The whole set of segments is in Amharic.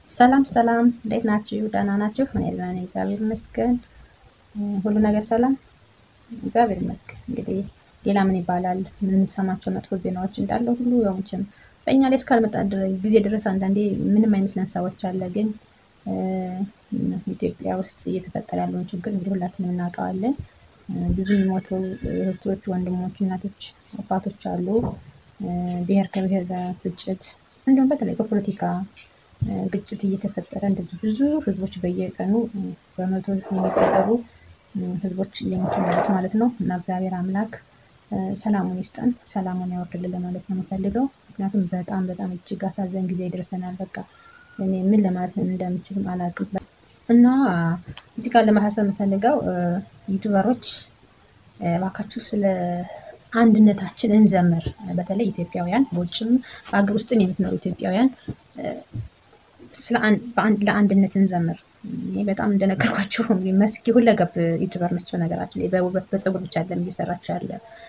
ሰላም ሰላም፣ እንዴት ናችሁ? ደህና ናችሁ? እኔ ደህና ነኝ፣ እግዚአብሔር ይመስገን። ሁሉ ነገር ሰላም፣ እግዚአብሔር ይመስገን። እንግዲህ ሌላ ምን ይባላል? የምንሰማቸው መጥፎ ዜናዎች እንዳለ ሁሉ ያው መቼም በእኛ ላይ እስካልመጣ ጊዜ ድረስ አንዳንዴ ምንም አይመስለን ሰዎች አለ። ግን ኢትዮጵያ ውስጥ እየተፈጠረ ያለውን ችግር እንግዲህ ሁላችንም እናውቀዋለን። ብዙ የሚሞቱ እህቶች፣ ወንድሞች፣ እናቶች፣ አባቶች አሉ። ብሔር ከብሔር ጋር ግጭት እንዲሁም በተለይ በፖለቲካ ግጭት እየተፈጠረ እንደዚህ ብዙ ህዝቦች በየቀኑ በመቶ የሚቆጠሩ ህዝቦች እየሞቱ ያሉት ማለት ነው። እና እግዚአብሔር አምላክ ሰላሙን ይስጠን፣ ሰላሙን ያወርድልን ለማለት ነው የምፈልገው። ምክንያቱም በጣም በጣም እጅግ አሳዘን ጊዜ ይደርሰናል። በቃ እኔ ምን ለማለት እንደምችልም አላውቅም። እና እዚህ ጋር ለማሳሰብ የምፈልገው ዩቱበሮች እባካችሁ ስለ አንድነታችን እንዘምር። በተለይ ኢትዮጵያውያን በውጭም በሀገር ውስጥም የምትኖሩ ኢትዮጵያውያን ለአንድነት እንዘምር። እኔ በጣም እንደነገርኳችሁ መስኪ ሁለገብ ዩቱበር ነች። ነገራችን ላይ በውበት በፀጉር ብቻ አይደለም እየሰራችሁ ያለ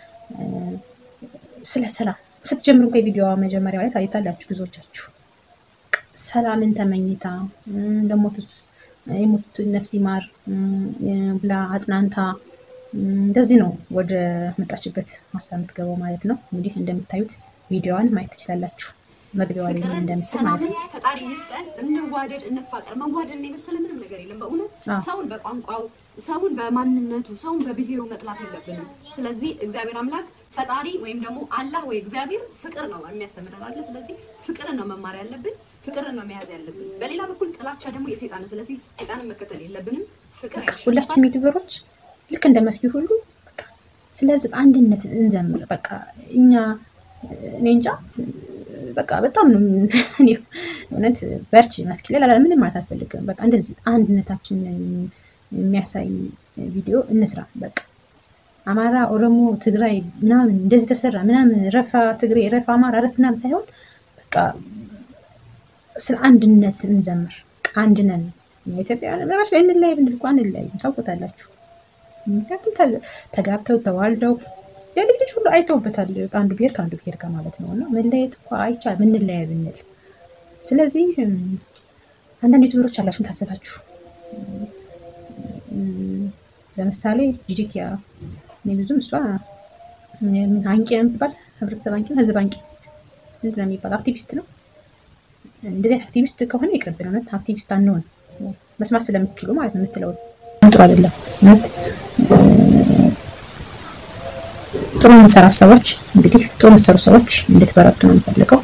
ስለ ሰላም ስትጀምሩ እንኳ የቪዲዮ መጀመሪያ ላይ ታዩታላችሁ ብዙዎቻችሁ ሰላምን ተመኝታ ለሞቱት የሞቱት ነፍስ ይማር ብላ አጽናንታ እንደዚህ ነው ወደ መጣችበት ሀሳብ የምትገባው ማለት ነው። እንግዲህ እንደምታዩት ቪዲዮዋን ማየት ትችላላችሁ። መግቢያዋ ላይ ምን እንደምትል ማለት ነው። ፈጣሪ ይስጠን፣ እንዋደድ፣ እንፋቀር። መዋደድ የመሰለ ምንም ነገር የለም። በእውነት ሰውን በቋንቋው፣ ሰውን በማንነቱ፣ ሰውን በብሔሩ መጥላት የለብንም። ስለዚህ እግዚአብሔር አምላክ ፈጣሪ ወይም ደግሞ አላህ ወይ እግዚአብሔር ፍቅር ነው የሚያስተምረን አለ። ስለዚህ ፍቅርን ነው መማር ያለብን፣ ፍቅርን ነው መያዝ ያለብን። በሌላ በኩል ጥላቻ ደግሞ የሰይጣን ነው። ስለዚህ ሰይጣንን መከተል የለብንም። ፍቅር ሁላችንም ዩቱበሮች ልክ እንደ መስኪ ሁሉ በቃ ስለ ህዝብ አንድነት እንዘምር። በቃ እኛ እኔ እንጃ በቃ በጣም ነው እውነት በርቺ መስኪ ላይ ላላ ምንም ማለት አልፈልግም። በቃ እንደዚህ አንድነታችንን የሚያሳይ ቪዲዮ እንስራ። በቃ አማራ፣ ኦሮሞ፣ ትግራይ ምናምን እንደዚህ ተሰራ ምናምን ረፋ ትግሬ፣ ረፋ አማራ፣ ረፍ ምናምን ሳይሆን በቃ ስለ አንድነት እንዘምር። አንድ ነን ኢትዮጵያውያን። ራሱ እንለያይ ብንል እኮ አንለያይም፣ ታውቁታላችሁ። ምክንያቱም ተጋብተው ተዋልደው የልጅ ልጅ ሁሉ አይተውበታል። አንዱ ብሔር ከአንዱ ብሔር ጋር ማለት ነው። እና መለየት እኮ አይቻልም ምንለያይ ብንል። ስለዚህ አንዳንድ ዩቱበሮች አላችሁን ታዘባችሁ። ለምሳሌ ጂጂኪያ እኔ ብዙም እሷ አንቂ የምትባል ህብረተሰብ አንቂ ህዝብ አንቂ ምንድን ነው የሚባለው አክቲቪስት ነው። እንደዚህ አክቲቪስት ከሆነ ይቅርብን። እውነት አክቲቪስት አንሆን መስማት ስለምትችሉ ማለት ነው። የምትለውን ጥሩ አይደለም እውነት ጥሩ የምንሰራ ሰዎች እንግዲህ ጥሩ የምትሰሩ ሰዎች እንድትበረቱ ነው የምፈልገው።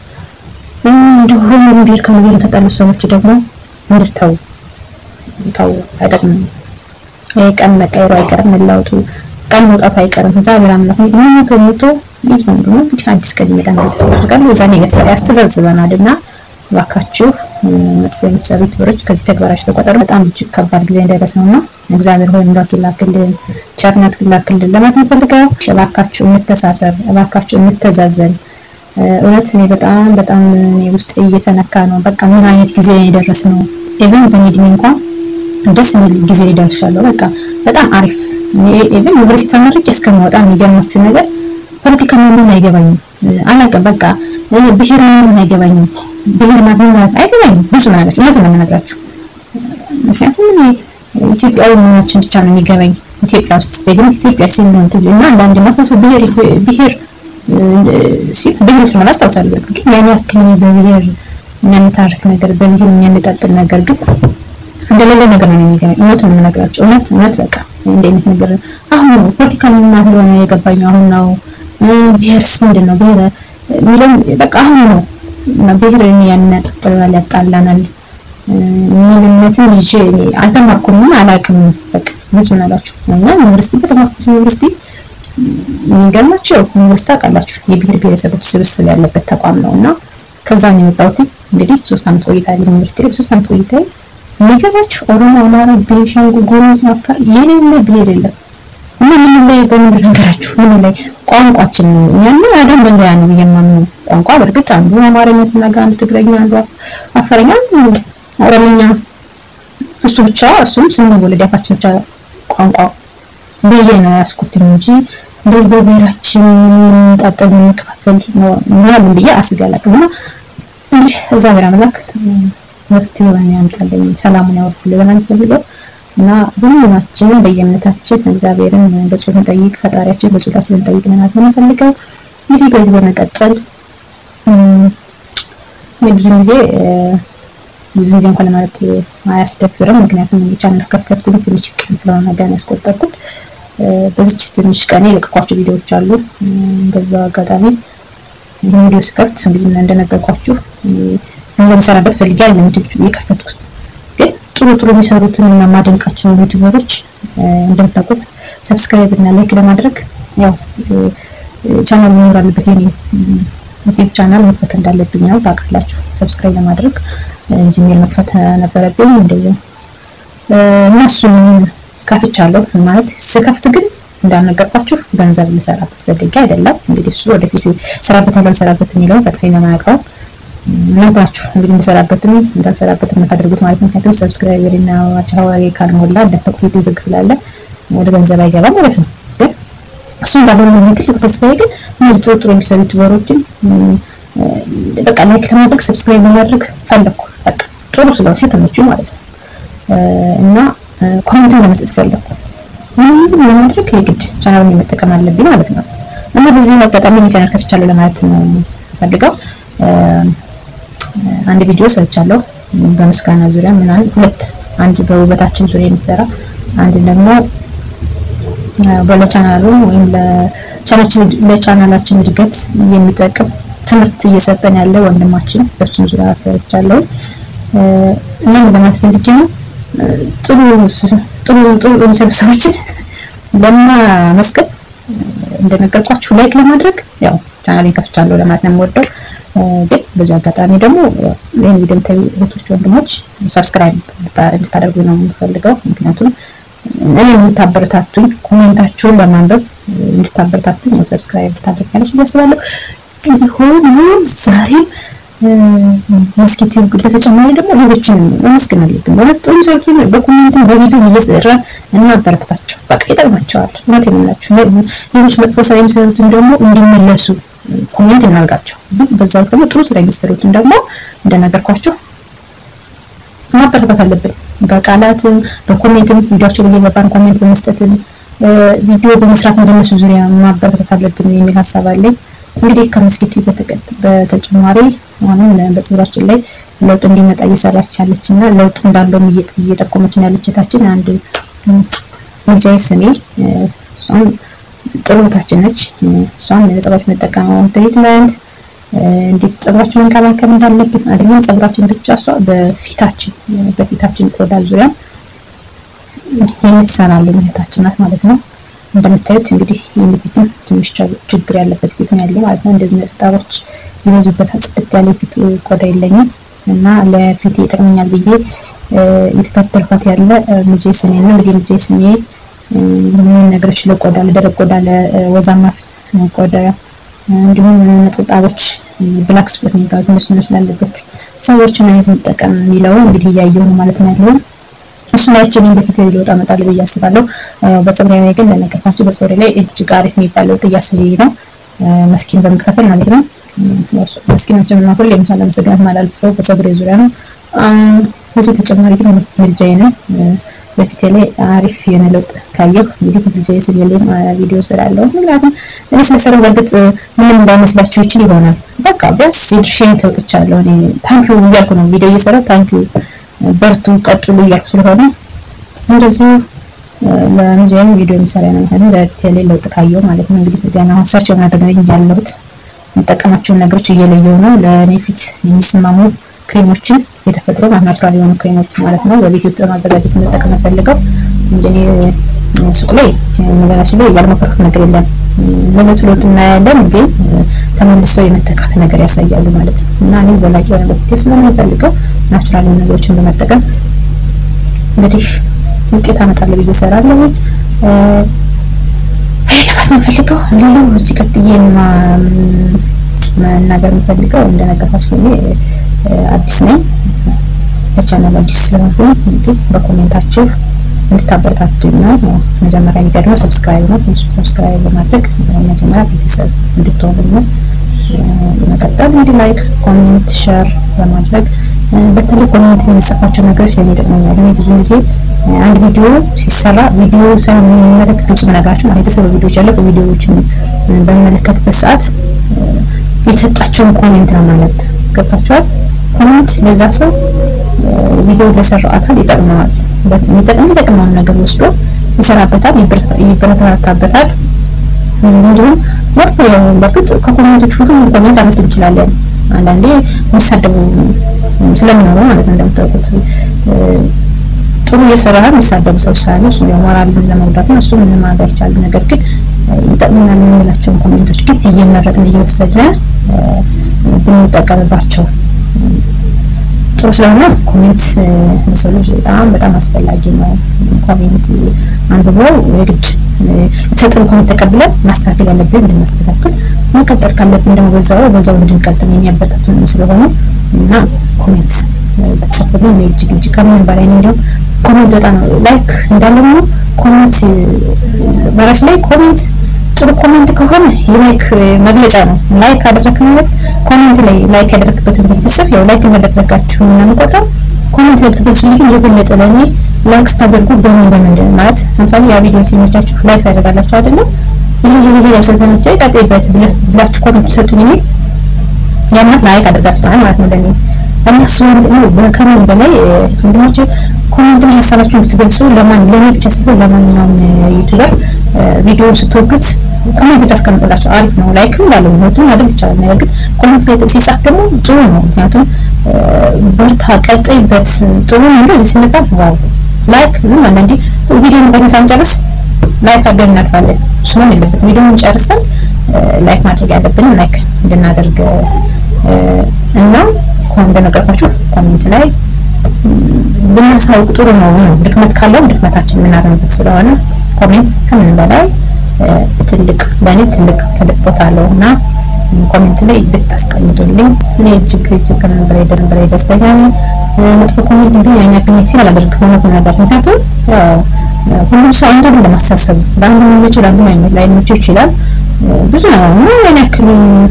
እንዲሁም ብሔር ከብሔር የተጣሉ ሰዎች ደግሞ እንድትተው ተው፣ አይጠቅምም። ቀን መቀየሩ አይቀርም፣ መለወጡ ቀን መውጣቱ አይቀርም። እግዚአብሔር አምላክ ሞቶ ሞቶ ይህ ነው ደግሞ እንግዲህ አዲስ ቀን ይመጣል ማለት ተስፋ አደርጋለሁ። የዛኔ ያስተዛዝበናል እና እባካችሁ መጥፎ የሚሰሩ ዩቱበሮች ከዚህ ተግባራችሁ ተቆጠሩ። በጣም እጅግ ከባድ ጊዜ እንዳይደርስ ነው እና እግዚአብሔር ሆይ ምሕረቱ ይላክልን፣ ቸርነት ይላክልን ለማለት ነው ፈልገው። እባካችሁ እንተሳሰብ፣ እባካችሁ እንተዛዘን። እውነት እኔ በጣም በጣም ውስጥ እየተነካ ነው። በቃ ምን አይነት ጊዜ የደረስ ነው። ኢቨን በእኔ እድሜ እንኳን ደስ የሚል ጊዜ ደርሻለሁ። በቃ በጣም አሪፍ ኢቨን ዩኒቨርሲቲ ተመርቄ እስከማወጣ የሚገርማችሁ ነገር ፖለቲካ ምንም አይገባኝም፣ አላውቅም። በቃ ብሔር ምንም አይገባኝም ብሔር ማግኘት ማለት አይገባኝም። ብዙ ነገሮች እውነቱን ነው የምነግራችሁ። ምክንያቱም እኔ ኢትዮጵያዊ መሆናችን ብቻ ነው የሚገባኝ። ኢትዮጵያ ውስጥ ዜግነት ኢትዮጵያ ሲል ነው ትዝ እና አንዳንድ ማስታወስ ብሔር ብሔር ሲል ብሔር ውስጥ ማለት አስታውሳለሁ። ግን ያን ያክል በብሔር የሚያነታርክ ነገር በብሔር የሚያነጣጥል ነገር ግን እንደሌለ ነገር ነው የሚገባኝ። እውነቱን ነው የምነግራችሁ። እውነት እውነት በቃ እንደ አይነት ነገር አሁን ነው ፖለቲካ ምን እንደሆነ የገባኝ አሁን ነው። ብሔርስ ምንድን ነው ብሔር የሚለውን በቃ አሁን ነው ብሔር ያነጣጥላል፣ ያጣላናል ምንነትን ይዤ እኔ አልተማርኩም አላውቅም። በቃ ብዙ ናላችሁ እና ዩኒቨርሲቲ በተማርኩት ዩኒቨርሲቲ የሚገርማችሁ ዩኒቨርሲቲ ታውቃላችሁ የብሔር ብሔረሰቦች ስብስብ ያለበት ተቋም ነው እና ከዛ ነው የወጣሁት። እንግዲህ ሶስት ዓመት ቆይታ ያለ ዩኒቨርሲቲ ላይ በሶስት ዓመት ቆይታ የሚገርማችሁ ኦሮሞ፣ አማራ፣ ቤንሻንጉል ጉሙዝ፣ አፋር የሌለ ብሔር የለም እና ምን ላይ በምን ነገራችሁ ምን ላይ ቋንቋችን ነው እኛና አደም በእንዲያ ነው የማምነው ቋንቋ በእርግጥ አንዱ አማርኛ ሲናገር አንዱ ትግረኛ አንዱ አፋርኛ ኦሮምኛ እሱ ብቻ እሱም ስንወለድ ያፋችን ብቻ ቋንቋ ብዬ ነው ያስኩት እንጂ እንደዚህ በብሔራችን ጣጠል የምንከፋፈል ነው ብዬ አስቤ አላውቅም። እና እንግዲህ እግዚአብሔር አምላክ መፍትሄውን ያምጣልኝ፣ ሰላሙን ያወርድልኝ ብለን አንፈልገው እና ሁላችንም በየእምነታችን እግዚአብሔርን በጸሎት እንጠይቅ፣ ፈጣሪያችን በጸሎታችን እንጠይቅ ማለት ነው የምንፈልገው። እንግዲህ በዚህ በመቀጠል ብዙ ጊዜ ብዙ ጊዜ እንኳን ለማለት አያስደፍርም። ምክንያቱም ቻናል ከፈትኩኝ ትንሽ ቀን ስለሆነ ገና ያስቆጠርኩት በዚች ትንሽ ቀን የለቀኳቸው ቪዲዮዎች አሉ። በዛ አጋጣሚ ይህን ቪዲዮ ስከፍት እንግዲህ እንደነገርኳችሁ ገንዘብ የምሰራበት ፈልጌ አይደለም የከፈትኩት፣ ግን ጥሩ ጥሩ የሚሰሩትን እና ማደንቃቸው ዩቲዩበሮች እንደምታውቁት ሰብስክራይብ እና ላይክ ለማድረግ ያው ቻናል መኖር አለበት የኔ ዩቲዩብ ቻናል መክፈት እንዳለብኝ ነው ታውቃላችሁ። ሰብስክራይብ ለማድረግ ጂሜል መክፈት ነበረብኝ እንደዚህ እነሱን ከፍቻለሁ። ማለት ስከፍት ግን እንዳልነገርኳችሁ ገንዘብ ልሰራበት ፈልጌ አይደለም። እንግዲህ እሱ ወደፊት ሰራበት እንዳልሰራበት የሚለውን ፈጣሪ ነው የሚያውቀው። እናንተ ናችሁ እንግዲህ እንድሰራበትም እንዳልሰራበት የምታደርጉት ማለት ነው። ምክንያቱም ሰብስክራይበር እና ዋቻዋሪ ካልሞላ እንደፈቅት ዩቲዩብ ህግ ስላለ ወደ ገንዘብ አይገባም ማለት ነው። ግን እሱም ባልሆነ ነው ትልቁ ተስፋዬ ግን እነዚህ ጥሩ ጥሩ የሚሰሩ ዩቲዩበሮችን በቃ ላይክ ለማድረግ ሰብስክራይብ ለማድረግ ፈለኩ። በቃ ጥሩ ስለሆነ ስለተመቹኝ ማለት ነው እና ኮሜንትን ለመስጠት ፈለኩ። ምንም ለማድረግ የግድ ቻናሉን መጠቀም አለብኝ ማለት ነው እና በዚህ አጋጣሚ ቻናል ከፍቻለሁ ለማለት ነው ፈልገው አንድ ቪዲዮ ሰርቻለሁ በምስጋና ዙሪያ ምናምን ሁለት አንድ በውበታችን ዙሪያ የምትሰራ አንድ ደግሞ ለቻናሉ ወይም ለቻናላችን እድገት የሚጠቅም ትምህርት እየሰጠን ያለ ወንድማችን በሱም ዙሪያ ሰርቻለሁ እና ለማለት ፈልጌ ነው ጥሩ ጥሩ ጥሩ የሚሰሩ ሰዎችን ለማመስገን እንደነገርኳችሁ ላይክ ለማድረግ ያው ቻናሌን ከፍቻለሁ ለማለት ነው የምወደው። ግን በዚህ አጋጣሚ ደግሞ ይህን ቪዲዮ የምታዩ እህቶች፣ ወንድሞች ሰብስክራይብ እንድታደርጉ ነው የምፈልገው። ምክንያቱም እኔ የምታበረታቱኝ ኮሜንታችሁን በማንበብ እንድታበረታቱኝ ነው ሰብስክራይብ ታደርጋለች ብዬ አስባለሁ። ቢሆንም ዛሬም መስኪት በተጨማሪ ደግሞ ሌሎችንም መመስገን አለብን። ማለት ጥሩ ሰዎችን በኮሜንትም በቪዲዮ እየሰራ እናበረታታቸው። በቃ ይጠቅማቸዋል። እውነቴን ነው የምላችሁ። ሌሎች መጥፎ ስራ የሚሰሩትን ደግሞ እንዲመለሱ ኮሜንት እናርጋቸው። ግን በዛው ደግሞ ጥሩ ስራ የሚሰሩትን ደግሞ እንደነገርኳቸው ማበረታታት አለብን። በቃላትም በኮሜንትም ቪዲዮቸው ላይ የገባን ኮሜንት በመስጠትም ቪዲዮ በመስራትም በእነሱ ዙሪያ ማበረታታት አለብን የሚል ሀሳብ አለኝ። እንግዲህ ከመስጊቱ በተጨማሪ አሁንም በፀጉራችን ላይ ለውጥ እንዲመጣ እየሰራች ያለች እና ለውጥ እንዳለውም እየጠቆመችን ያለች እህታችን አንድ ምልጃዬ ስሜ እሷም ጥሩ እህታችን ነች። እሷም ፀጉራችን መጠቀመው ትሪትመንት እንዴት ፀጉራችን መንከባከብ እንዳለብን አይደለም ፀጉራችን ብቻ እሷ በፊታችን በፊታችን ቆዳ ዙሪያ የምትሰራልን እህታችን ናት ማለት ነው። እንደምታዩት እንግዲህ ይህን ፊትም ትንሽ ችግር ያለበት ፊት ነው ያለው ማለት ነው። እንደዚህ ነጠብጣቦች ይበዙበት ጽድት ያለ ፊት ቆዳ የለኝም እና ለፊቴ ይጠቅመኛል ብዬ የተከታተልኳት ያለ ልጄ ስሜ ነው። እንግዲህ ልጄ ስሜ ምን ነገሮች ለቆዳ ለደረቅ ቆዳ፣ ለወዛማ ቆዳ እንዲሁም ነጠብጣቦች ብላክ ስፖት የሚባሉት እነሱ እነሱ ላለበት ሰዎችን አይነት መጠቀም የሚለው እንግዲህ እያየሁ ነው ማለት ነው ያለው እሱ ላይ እኔም በፊት ለውጥ አመጣለሁ ብዬ አስባለሁ። በፀጉሬ ላይ ግን ለነገርኳችሁ በፀጉሬ ላይ እጅግ አሪፍ የሚባል ለውጥ እያሳየኝ ነው። መስኪን በመከታተል ማለት ነው። መስኪኖችን እና ሁሌም ሳላመሰግናት ማላልፈው በፀጉሬ ዙሪያ ነው። ከዚህ ተጨማሪ ግን ምልጃዬ ነው። በፊቴ ላይ አሪፍ የሆነ ለውጥ ካየሁ እንግዲህ ምልጃዬ ስል የለም ቪዲዮ ስላለው ምክንያቱም እኔ ስለሰራው በእርግጥ ምንም እንዳይመስላችሁ ይችል ይሆናል። በቃ ቢያንስ የድርሻዬን ተወጥቻለሁ። እኔ ታንኪዩ እያልኩ ነው ቪዲዮ እየሰራሁ ታንኪዩ በርቱ ቀጥሉ እያልኩ ስለሆነ እንደዚሁ ለምንጀም ቪዲዮ የሚሰራ ነው ማለት ነው። ለቴሌ ለውጥ ካየው ማለት ነው። እንግዲህ ገና ሀሳቸው ማድረግ ያለሁት የምጠቀማቸውን ነገሮች እየለየው ነው። ለእኔ ፊት የሚስማሙ ክሬሞችን የተፈጥሮ ናቹራል የሆኑ ክሬሞች ማለት ነው በቤት ውስጥ በማዘጋጀት መጠቀም ፈልገው እንጂ ሱቅ ላይ ነገራችን ላይ ያልሞከርኩት ነገር የለም። ለለውጥ ለውጥ እናያለን፣ ግን ተመልሰው የመተካት ነገር ያሳያሉ ማለት ነው እና እኔ ዘላቂ የሆነ በፊት ስለምፈልገው ናቹራል የሆኑ ነገሮችን በመጠቀም እንግዲህ ውጤት አመጣለሁ ብዬ እሰራለሁ። ለማለት የምፈልገው ሌላው እዚህ ቀጥዬ መናገር የምፈልገው እንደነገርኳችሁ እኔ አዲስ ነኝ፣ በቻናል አዲስ ስለሆንኩ እንግዲህ በኮሜንታችሁ እንድታበረታቱኝ ነው። መጀመሪያ የሚቀድመው ሰብስክራይብ ነው። ሰብስክራይብ በማድረግ መጀመሪያ ቤተሰብ እንድትሆኑ ነው። በመቀጠል እንግዲህ ላይክ፣ ኮሜንት፣ ሸር በማድረግ በተለይ ኮሜንት የሚጽፋቸው ነገሮች ለእኔ ይጠቅመኛል። እኔ ብዙ ጊዜ አንድ ቪዲዮ ሲሰራ ቪዲዮ ሳይሆን የሚመለከት ግልጽ ነገራቸው ማለት የተሰሩ ቪዲዮዎች ያለፉ ቪዲዮዎችን በሚመለከትበት ሰዓት የተሰጣቸውን ኮሜንት ነው ማለት ገብታችኋል። ኮሜንት ለዛ ሰው ቪዲዮ ለሰራው አካል ይጠቅመዋል። የሚጠቅም የሚጠቅመውን ነገር ወስዶ ይሰራበታል፣ ይበረታታበታል። እንዲሁም መጥፎ በእርግጥ ከኮሜንቶች ሁሉ ኮሜንት አመስል እንችላለን። አንዳንዴ የሚሳደቡ ስለሚኖሩ ማለት ነው። እንደምታውቁት ጥሩ እየሰራ የሚሳደቡ ሰዎች ስላሉ እሱ የሞራል ለመጉዳት ነው። እሱ ምንም ማድረግ አይቻልም። ነገር ግን ይጠቅሙናል የምንላቸውን ኮሜንቶች ግን እየመረጥን እየወሰድን ብንጠቀምባቸው ጥሩ ስለሆነ ኮሜንት ለሰው ልጅ በጣም በጣም አስፈላጊ ነው። ኮሜንት አንብቦ የግድ የተሰጠን ኮሜንት ተቀብለን ማስተካከል ያለብን እንድናስተካክል መቀጠል ካለብን ደግሞ በዛው በዛው እንድንቀጥል የሚያበረታቱን ስለሆነ እና ኮሜንት በተሰጠልን እጅግ እጅግ ከምንም በላይ ነው። እንዲሁም ኮሜንት በጣም ላይክ እንዳለ ነው። ኮሜንት በራሽ ላይ ኮሜንት ጥሩ ኮሜንት ከሆነ የላይክ መግለጫ ነው። ላይክ አደረክ ማለት ኮሜንት ላይ ላይክ ያደረክበትን ብትጽፍ ያው ላይክ እንዳደረጋችሁ እና የምቆጥረው ኮሜንት ላይ ብትገልጹልኝ ግን የበለጠ ለእኔ ላይክ ስታደርጉ በምን በምን ማለት ለምሳሌ ያ ቪዲዮ ሲመቻችሁ ላይክ ታደርጋላችሁ አይደለም? ይሄ ይሄ ይሄ ስለተመቸ ቀጥይበት ብላችሁ ኮሜንት ትሰጡኝ እኔ ያማት ላይክ አደርጋችኋል ማለት ነው ለእኔ እነሱ ነው ከምን በላይ ወንድሞቼ ኮሜንት ላይ ሀሳባችሁን ብትገልጹ ለማን ለኔ ብቻ ሳይሆን ለማንኛውም ዩቲዩበር ቪዲዮ ስትወዱት ኮሜንት ታስቀምጡላቸው አሪፍ ነው። ላይክም እንዳለው ሁለቱም ማድረግ ይቻላል። ነገር ግን ኮሜንት ላይ ሲጻፍ ደግሞ ጥሩ ነው። ምክንያቱም በርታ፣ ቀጥይበት ጥሩ ነው እንደዚህ ስንባል ዋው ላይክ ግን አንዳንዴ ቪዲዮ እንኳን ሳንጨርስ ላይክ አድርገን እናልፋለን። እሱ መሆን የለበትም። ቪዲዮውን ጨርሰን ላይክ ማድረግ ያለብንም ላይክ እንድናደርግ እና እንደነገርኳችሁ ኮሜንት ላይ ብናሳውቅ ጥሩ ነው። ድክመት ካለው ድክመታችን የምናረምበት ስለሆነ ኮሜንት ከምን በላይ ትልቅ በእኔ ትልቅ ትልቅ ቦታ አለው እና ኮሜንት ላይ ብታስቀምጡልኝ እኔ እጅግ እጅግ ከምን በላይ ደስ በላይ ደስተኛ ነኝ። መጥፎ ኮሜንት ግን ያን ያክል ፊል አላደርግም እውነት ነገር ምክንያቱም ሁሉም ሰው አንድ አይደለም አስተሳሰቡ ለአንዱ የሚመቸው ለአንዱ ላይመቸው ይችላል። ብዙ ነው እና ያን ያክል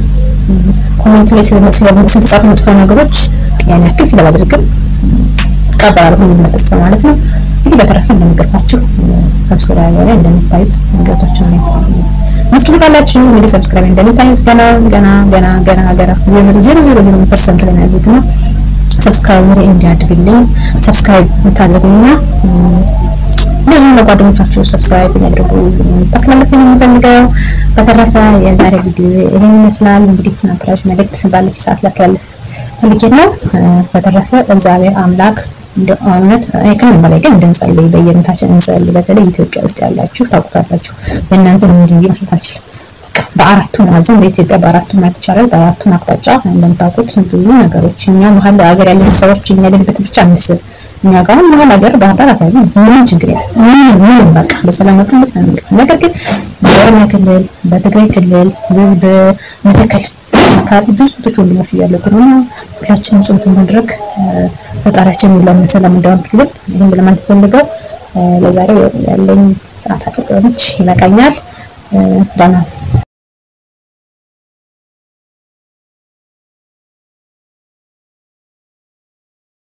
ኮሜንት ላይ ስለተጻፉ መጥፎ ነገሮች ያን ያክል ፊል አላደርግም እቀበላለሁ ሁሉም መጥፎ ማለት ነው። እንግዲህ በተረፈ እንደነገርኳችሁ ሰብስክራይብ ላይ እንደምታዩት ነገሮችን ላይ ምትፈልጋላችሁ እንግዲህ ሰብስክራይብ እንደምታዩት ገና ገና ገና ገና ገና የመቶ ዜሮ ዜሮ ዜሮ ፐርሰንት ላይ ነው ያሉት ነው። ሰብስክራይብ ላይ እንዲያድግልኝ ሰብስክራይብ የምታደርጉና እንደዚሁም ለጓደኞቻችሁ ሰብስክራይብ ያድርጉ ታስተላልፍ ነው የምፈልገው። በተረፈ የዛሬ ቪዲዮ ይሄን ይመስላል። እንግዲህ ትናንትራሽ መልእክት ባለች ሰዓት ላስተላልፍ ፈልጌ ነው። በተረፈ እግዚአብሔር አምላክ እውነት ከምንም በላይ ግን እንድንጸልይ በየእምነታችን እንጸልይ። በተለይ ኢትዮጵያ ውስጥ ያላችሁ ታውቁታላችሁ። በእናንተ ዝም ብዬ መስራት አልችልም። በአራቱ ማዕዘን በኢትዮጵያ በአራቱ ማለት ይቻላል። በአራቱ አቅጣጫ እንደምታውቁት ብዙ ነገሮች እኛ መሀል ሀገር ያለን ሰዎች እኛ ያለንበትን ብቻ እንስብ። እኛ ጋር መሀል ሀገር ባህር ዳር አካባቢ ምንም ችግር የለም። ምንም ምንም በቃ በሰላም ወጥተን በሰላም እንገባ። ነገር ግን በኦሮሚያ ክልል፣ በትግራይ ክልል፣ በመተከል አካባቢ ብዙ ብዙ ወንድሞች እያለቁ ነው። ሁላችንም ጾም ማድረግ ፈጣሪያችን ሁሉም ሰላም እንዲያወርድልን ይህን ለማለት ፈልገው ለዛሬው ያለኝ ሰዓት አጭር ስለሆነች ይበቃኛል። ደህና